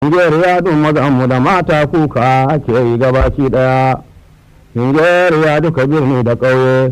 Nigeria dun mazanmu da mata kuka ake yi gabaki ɗaya. Nigeria duka birni da ƙauye,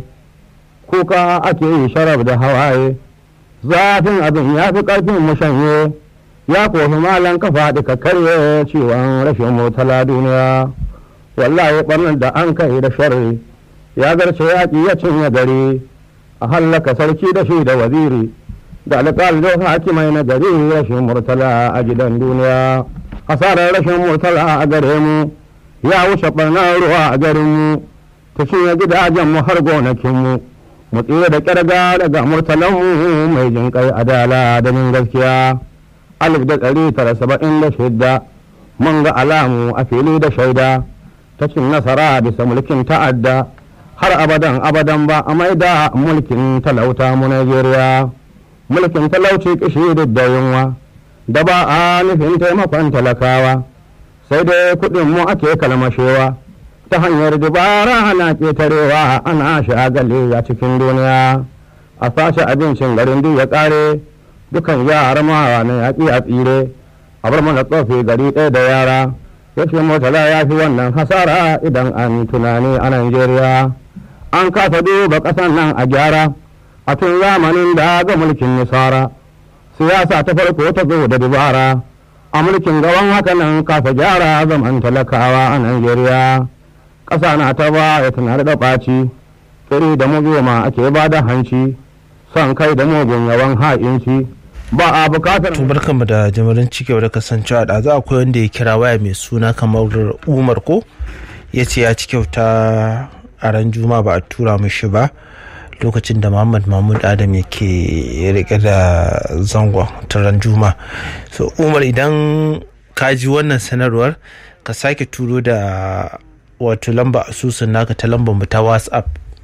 kuka ake yi sharaf da hawaye. Zafin abin ya fi ƙarfin mu shanye, ya kofi malan kafa duka karye ciwon rashin motala duniya. Wallahi ɓarnar da an kai da sharri, ya zarce yaƙi ya cinye gari, a hallaka sarki da shi da waziri. da alƙal da hakimai na gari rashin murtala a gidan duniya hasarar rashin murtala a gare mu ya wuce ɓarnar ruwa a garin mu ta cinye gidajen mu har gonakin mu mu tsira da ƙyarga daga murtalan mu mai jin kai adala da min gaskiya alif da ɗari tara saba'in da shidda mun ga alamu a fili da shaida ta cin nasara bisa mulkin ta'adda har abadan abadan ba a maida mulkin talauta mu Najeriya. mulkin talauci kishi da yunwa da ba a nufin taimakon talakawa sai dai kuɗin mu ake kalmashewa ta hanyar dubara ana ƙetarewa ana shagali a cikin duniya a sace abincin garin duk ya ƙare dukan yara mawa na yaƙi a tsire a bar mana tsofi gari ɗaya da yara yace motala ya fi wannan hasara idan an tunani a Najeriya an kasa duba ƙasan nan a gyara a tun zamanin da ga mulkin nisara siyasa ta farko ta zo da dubara a mulkin gaban haka nan kasa gyara zaman talakawa a Najeriya ƙasa na ta ba ya tana da ɓaci iri da mugoma ake ba da hanci son kai da mugun yawan ha'inci ba a bukatar to barkanmu da jimirin cikewa da kasancewa da za akwai wanda ya kira waya mai suna kamar umar ko ya ce ya ci kyauta a ran juma ba a tura mishi ba lokacin da muhammad mahmud adam yake rike da zangon taron juma so umar idan ka ji wannan sanarwar ka sake turo da wato lamba asusun naka ta lambar mu ta whatsapp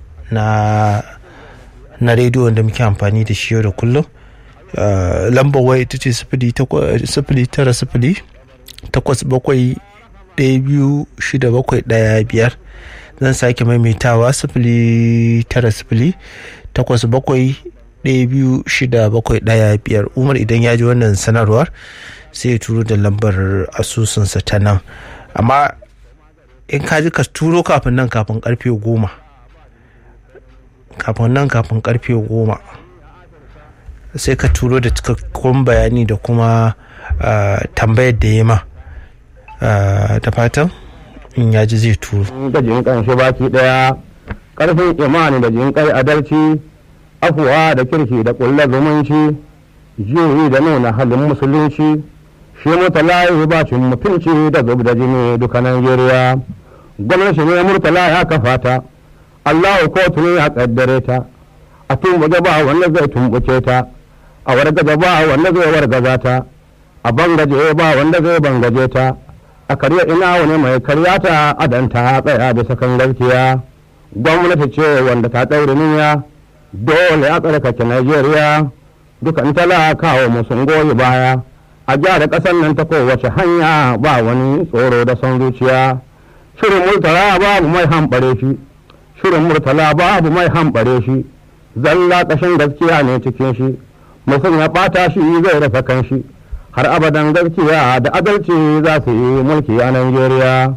na na rediyo da muke amfani da shi yau da kullum lambar waya ita ce sifili tara sifili takwas bakwai ɗaya biyu shida bakwai ɗaya biyar zan sake maimaitawa sifili tara sifili takwas bakwai ɗaya biyu shida bakwai ɗaya biyar umar idan ya ji wannan sanarwar sai ya turo da lambar asusunsa ta nan amma in ka ji ka turo kafin nan kafin karfe goma kafin nan kafin karfe goma sai ka turo da cikakkun bayani da kuma tambayar da ya ma da fatan in ya ji zai turo. da jinkan shi baki daya karfin imani da jinkai adalci afuwa da kirki da kulla zumunci juyi da nuna halin musulunci shi mutala bacin mutunci da zub da jini duka Najeriya gwamnati ne murtala ya kafa ta Allahu kotu ne ya kaddare ta a tumbuke ba wanda zai tumbuke ta a wargaza ba wanda zai wargaza ta a bangaje ba wanda zai bangaje ta a karya ina wani mai karya ta adanta tsaya bisa kan gaskiya gwamnati ce wanda ta ɗaure niyya dole a tsarkake Najeriya dukan talakawa mu sun goyi baya a gyara ƙasar nan ta kowace hanya ba wani tsoro da son zuciya shirin murtala babu mai hambare shi shirin murtala babu mai hambare shi zalla ƙashin gaskiya ne cikin shi mutum ya ɓata shi zai rasa kan shi har abadan gaskiya da adalci za su yi mulki a Najeriya.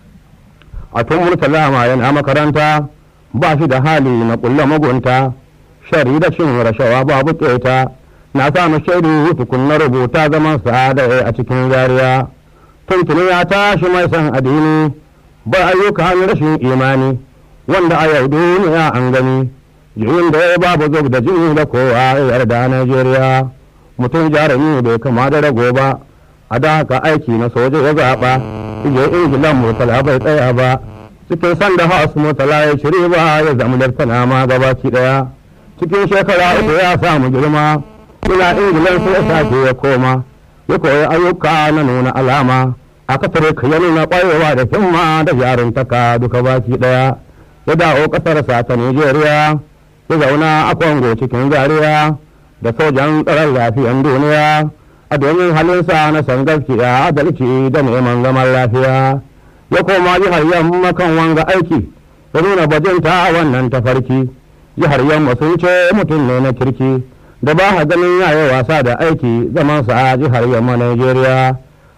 A tun murtala ma yana makaranta ba shi da hali na kulla magunta, shari da cin rashawa babu keta, na samu shaidu tukun na rubuta zaman sa'ada a cikin zariya. Tuntuni ya tashi mai san addini, ba ayyuka rashin imani, wanda a yau duniya an gani, jiyin da ya babu zub da jini da kowa ya yarda Najeriya. mutum jarumi bai kama da rago ba a da haka aiki na soja ya zaɓa ije ingilan murtala bai tsaya ba cikin sanda haus murtala ya shiri ba ya zama laftana ma gabaki ɗaya cikin shekara uku ya samu girma ina ingilan sai ya sake ya koma ya koyi ayyuka na nuna alama a kasar ka ya nuna ƙwarewa da himma da jaruntaka duka baki ɗaya ya dawo ƙasarsa ta Nijeriya ya zauna a Kongo cikin Zaria da sojan tsaron lafiyan duniya a domin halinsa na san gaskiya adalci da neman zaman lafiya ya koma jihar yamma kan wanga aiki ya nuna bajinta a wannan tafarki jihar yamma sun ce mutum ne na kirki da ba ha ganin yayi wasa da aiki zamansa a jihar yamma Najeriya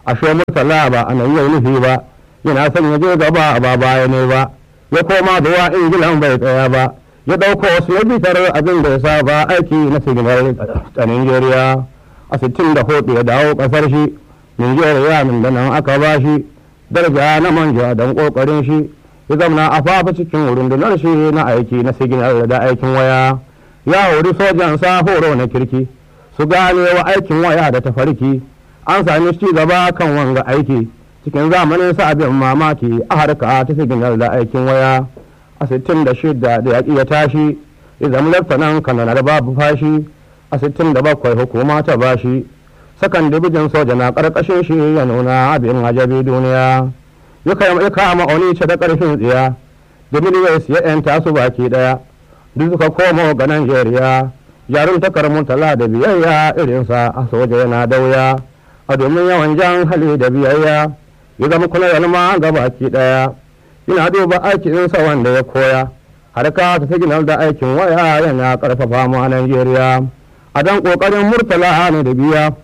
ashe murtala ba a nan yau nufi ba yana son ya je gaba ba baya ne ba ya koma zuwa ingilan bai tsaya ba ya ɗauko wasu ya bitar abin da ya saba aiki na siginar ta nigeria a sittin da hudu ya dawo ƙasar shi nigeria min da nan aka ba shi daraja na manja don ƙoƙarin shi ya zamana a fafa cikin rundunar shi na aiki na siginar da aikin waya ya hori sojan sa horo na kirki su gane wa aikin waya da tafarki an sami ci gaba kan wanga aiki cikin zamanin sa abin mamaki a harka ta siginar da aikin waya a sittin da shida da yaƙi ya tashi ya zama laftanan kananar babu fashi a sittin da bakwai hukuma ta bashi sakan dibijin soja na ƙarƙashin shi ya nuna abin ajabi duniya ya kama oni ce da ƙarfin tsiya domin ya siya 'yan tasu baki ɗaya duk suka komo ga Najeriya jarun takar murtala da biyayya irinsa a soja yana dauya a domin yawan jan hali da biyayya ya zama kula ma ga baki daya yana duba aikinsa wanda ya koya harka ta siginar da aikin waya yana karfafa mu a Najeriya a dan kokarin murtala ne da biya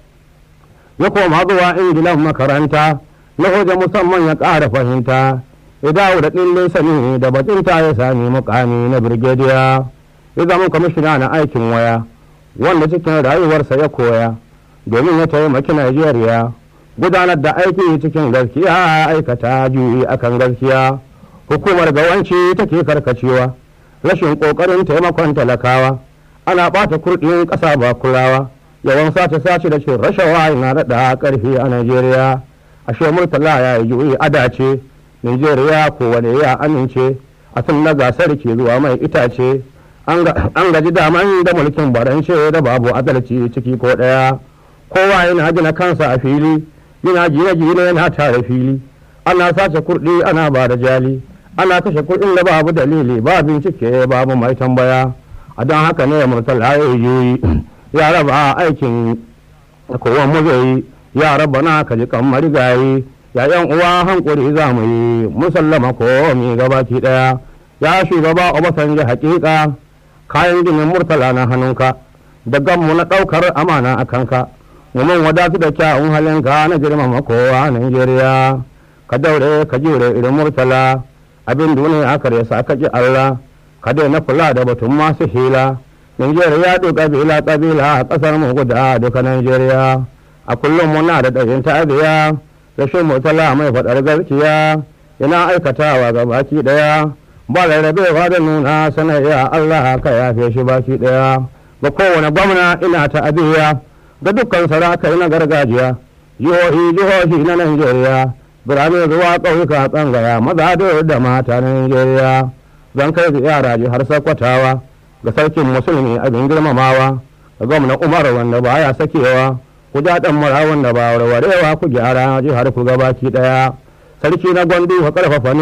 ya koma zuwa ingilan makaranta na hoja musamman ya ƙara fahimta ya dawo da ɗin sani da batunta ya sami mukami na birgediya ya zama kwamishina na aikin waya wanda cikin rayuwarsa ya koya domin ya taimaki najeriya gudanar da aiki cikin gaskiya aikata juyi akan gaskiya hukumar gawanci take karkacewa rashin ƙoƙarin taimakon talakawa ana ɓata kurɗin ƙasa ba kulawa yawan sace sace da cin rashawa yana daɗa ƙarfi a najeriya ashe murtala ya yi juyi adace Nijeriya kowane ya amince a tun na gasar ke zuwa mai itace an gaji daman da mulkin barance da babu adalci ciki ko ɗaya kowa yana gina kansa a fili yana gine gine yana tare fili ana sace kurɗi ana ba da jali ana kashe kuɗin da babu dalili ba bincike babu mai tambaya a don haka ne murtala ya yi ya raba aikin kowa mu zai ya raba na kaji kan marigayi ya yan uwa hankuri za mu yi musallama ko mi gabaki daya ya shugaba obasanjo hakika kayan ginin murtala na hannunka da ganmu na daukar amana a kanka mun wadatu da kyawun halinka na girmama kowa Najeriya ka daure ka jure irin murtala abin duniya aka resa ka ji Allah ka daina kula da batun masu hila Najeriya duk kabila kabila a kasar mu guda duka Najeriya a kullum muna da ɗayin ta'abiya rashin mutala mai faɗar gaskiya yana aikatawa ga baki ɗaya ba rarrabewa da nuna sanayya Allah ka yafe shi baki ɗaya ga kowane gwamna ina ta abiya ga dukkan sarakai na gargajiya jihohi jihohi na Najeriya birane zuwa ƙauyuka tsangaya maza da mata na Najeriya zan kai ziyara jihar Sokotawa ga sarkin musulmi abin girmamawa ga gwamna Umar wanda baya sakewa ku ja ɗan mara wanda ba warwarewa ku gyara jihar ku gabaki ɗaya sarki na gwandu ka ƙarfafa